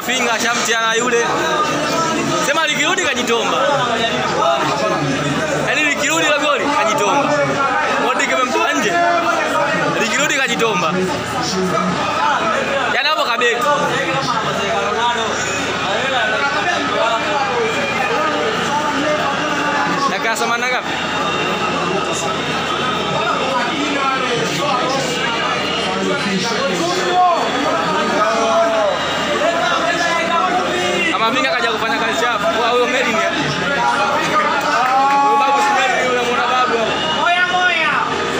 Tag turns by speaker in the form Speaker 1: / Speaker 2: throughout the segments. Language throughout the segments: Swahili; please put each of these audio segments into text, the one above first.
Speaker 1: Kamafinga shamtiana yule, sema likirudi kajitomba, yaani likirudi la goli kajitomba. Modric amemtoa nje, likirudi kajitomba, yaani hapo kabeki. Dakika themanini na ngapi? Kamavinga kaja kufanya kazi chafu. Kwa huyo Melin ya. Huyo babu si Melin yule muona babu hapo.
Speaker 2: Moya moya.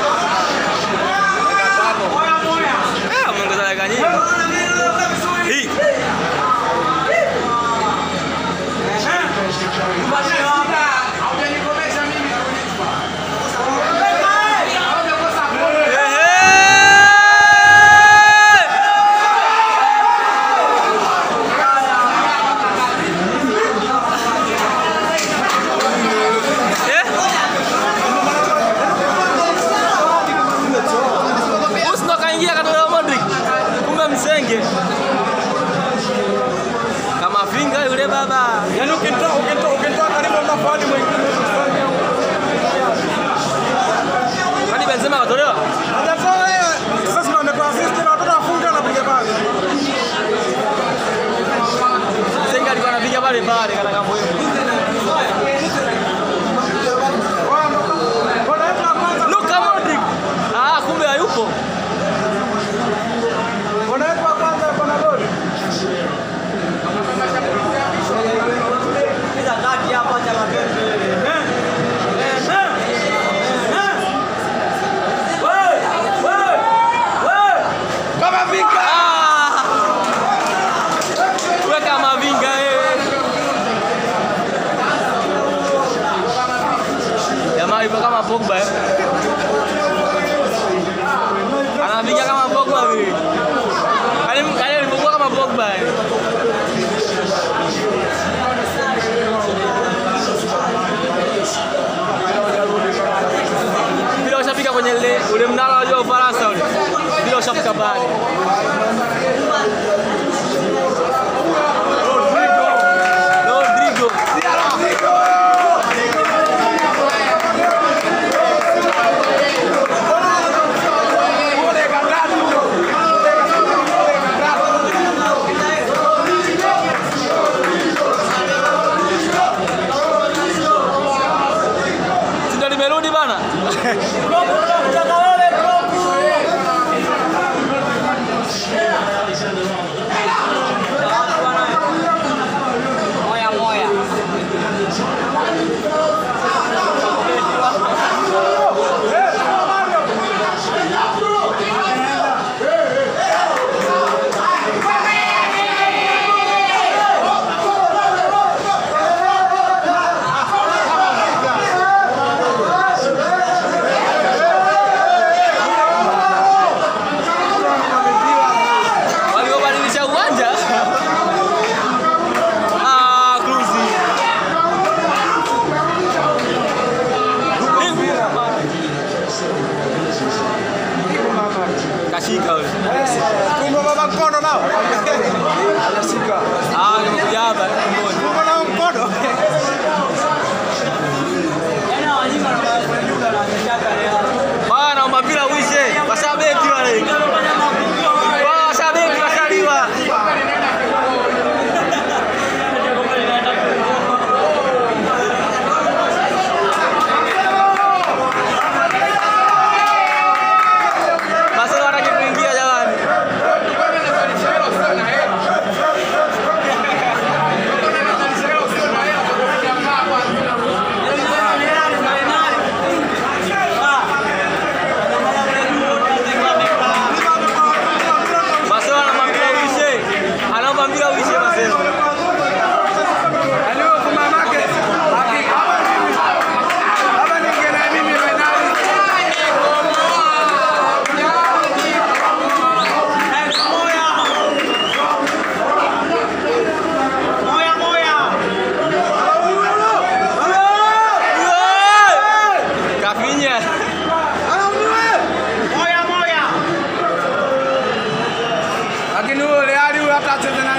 Speaker 2: Moya moya.
Speaker 1: Ah, umeongeza dakika nyingi. Hii. Ehe! Eh? Musi ndo kaingia katolewa Modric. Kumbe msenge. Kama finga yule baba.
Speaker 3: Yaani ukitoa ukitoa ukitoa karibu mafani mwingine.
Speaker 1: Kwani Benzema katolewa?
Speaker 3: Hajatoa yeye. Sasa ndio ametoa assist na watoto wafunga anapiga pale.
Speaker 1: Msenge alikuwa anapiga pale pale kana kama hivyo.
Speaker 3: Bwana yetu wa kwanza.
Speaker 1: Luka Modric. Ah, kumbe hayupo.
Speaker 3: Bwana yetu wa kwanza yuko na goli.
Speaker 1: Kama vinga. Ah! Wewe kama vinga eh. Jamaa yupo kama Pogba eh. Anapiga kama Pogba vile. Kale kale alipokuwa kama Pogba eh. Bila ushafika kwenye ule ule mnara wa juu wa Ufaransa ule. Bila ushafika pale. Rodrigo. Si ndo limerudi bana?
Speaker 2: Moya moya.
Speaker 1: Waliobadilisha uwanja. Ah, Cruzi. Kashika yule.
Speaker 3: Kumbe baba mkono nao. Anashika.
Speaker 1: Ah, nimekuja hapa tumboni.
Speaker 3: Kumbe nao mkono.
Speaker 1: Bwana naomba mpira uishe. Washabeki wale. Wao washabeki washaliwa. Basi wanataka kuingia jamani. Masema anaomba mpira uishe. Anaomba mpira uishe Masema.
Speaker 3: Yaani wewe kwa mamake. Haki. Hapa ningeenda mimi finali.
Speaker 2: Moya moya.
Speaker 1: Kafinya.
Speaker 2: Moya moya.
Speaker 3: Lakini huyo Reali huyo hata acheze na